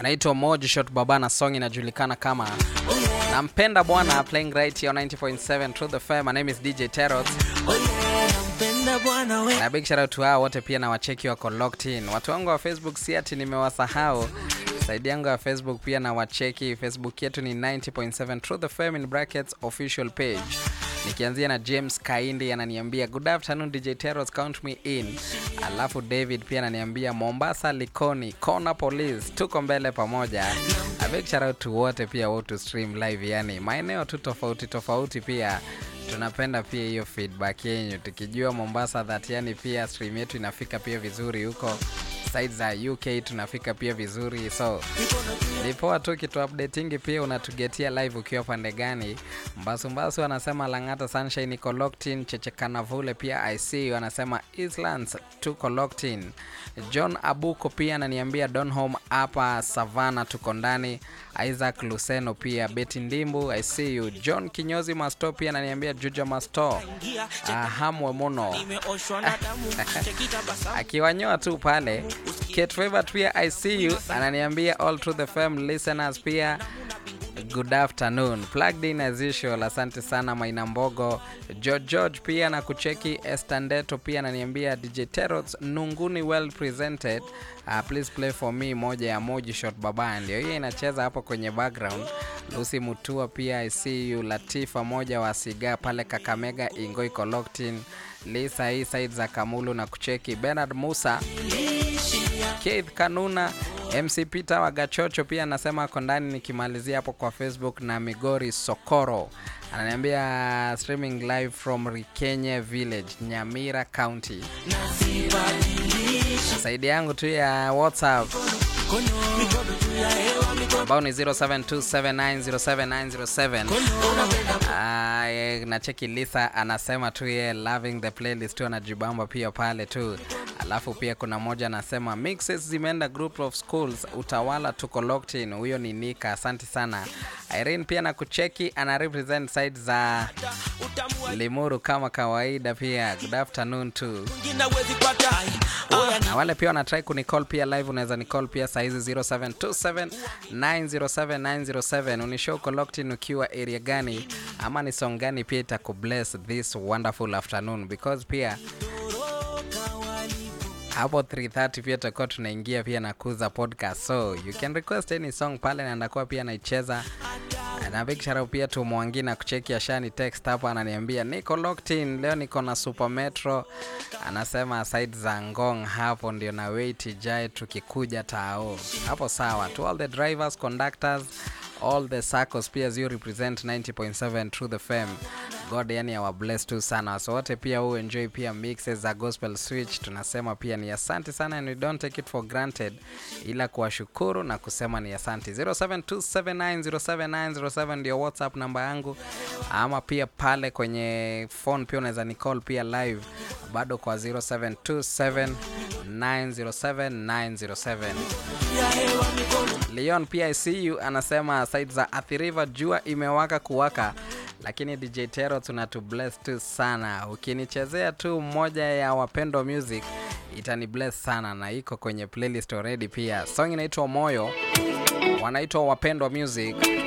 anaitwa Mojishot Baba na song inajulikana kama Nampenda Bwana, playing right here on 90.7 Truth FM. My name is DJ Terrot. Na big shout out to hao wote pia na wacheki wako locked in. Watu wangu wa Facebook si ati nimewasahau. Saidi yangu ya Facebook pia na wacheki. Facebook yetu ni 90.7 Truth FM in brackets official page. Nikianzia na James Kaindi ananiambia good afternoon DJ Terrors count me in. Alafu David pia ananiambia Mombasa Likoni Kona Police tuko mbele pamoja. A big shout out to wote pia wote stream live yani maeneo tu tofauti tofauti pia tunapenda pia hiyo feedback yenyu tukijua Mombasa that yani pia stream yetu inafika pia vizuri huko side za UK tunafika pia vizuri so ni poa tu kitu updatingi pia unatugetia live ukiwa pande gani mbasumbasu anasema langata sunshine iko locked in chechekana vule pia ic anasema islands tuko locked in john abuko pia ananiambia donhome hapa savana tuko ndani isaac luseno pia beti ndimbu i see you john kinyozi masto pia ananiambia juja masto ahamwe muno akiwanyoa tu pale Kate Favorite pia I see you ananiambia all through the fam listeners pia good afternoon plugged in as usual asante sana maina mbogo george george pia na kucheki estandeto pia ananiambia dj terots nunguni well presented uh, please play for me moja ya moji shot baba ndio hiyo inacheza hapo kwenye background lucy mutua pia i see you latifa moja wa siga pale kakamega ingo iko locked in lisa hii side za kamulu na kucheki bernard musa Keith Kanuna, MC Peter Wagachocho pia anasema ako ndani, nikimalizia hapo kwa Facebook na Migori Sokoro ananiambia streaming live from Rikenye Village, Nyamira County. Saidi yangu tu ya WhatsApp ambao ni 0727907907 na cheki Lisa anasema tu ye loving the playlist tu anajibamba pia pale tu alafu pia kuna moja anasema mixes zimeenda group of schools utawala tuko locked in huyo ni nika asante sana irene pia na kucheki ana represent side za limuru kama kawaida pia good afternoon tu na wale pia wanatrai kunicall pia live unaweza nicall pia saizi 0727907907 unishow uko locked in ukiwa area gani ama ni song gani pia itakubless this wonderful afternoon because pia hapo 330 pia tutakuwa tunaingia pia na kuza podcast so you can request any song pale na ndakuwa pia naicheza na big shout out pia tu Mwangi na kucheki ashani text hapa ananiambia niko locked in leo niko na Super Metro anasema side za Ngong hapo ndio na wait ijae tukikuja tao hapo sawa to all the drivers conductors all the circles pia you represent 90.7 through the fam god yani awa bless tu sana so wote pia huu enjoy pia mixes za gospel switch tunasema pia ni asante sana and we don't take it for granted ila kuwashukuru na kusema ni asante 0727907907 ndio whatsapp namba yangu ama pia pale kwenye phone pia unaweza ni call pia live bado kwa 0727907907 Leon pia ICU anasema side za Athi River jua imewaka kuwaka, lakini DJ Tero tunatu bless tu sana. Ukinichezea tu mmoja ya Wapendo Music itani bless sana, na iko kwenye playlist already. Pia song inaitwa Moyo, wanaitwa Wapendwa Music.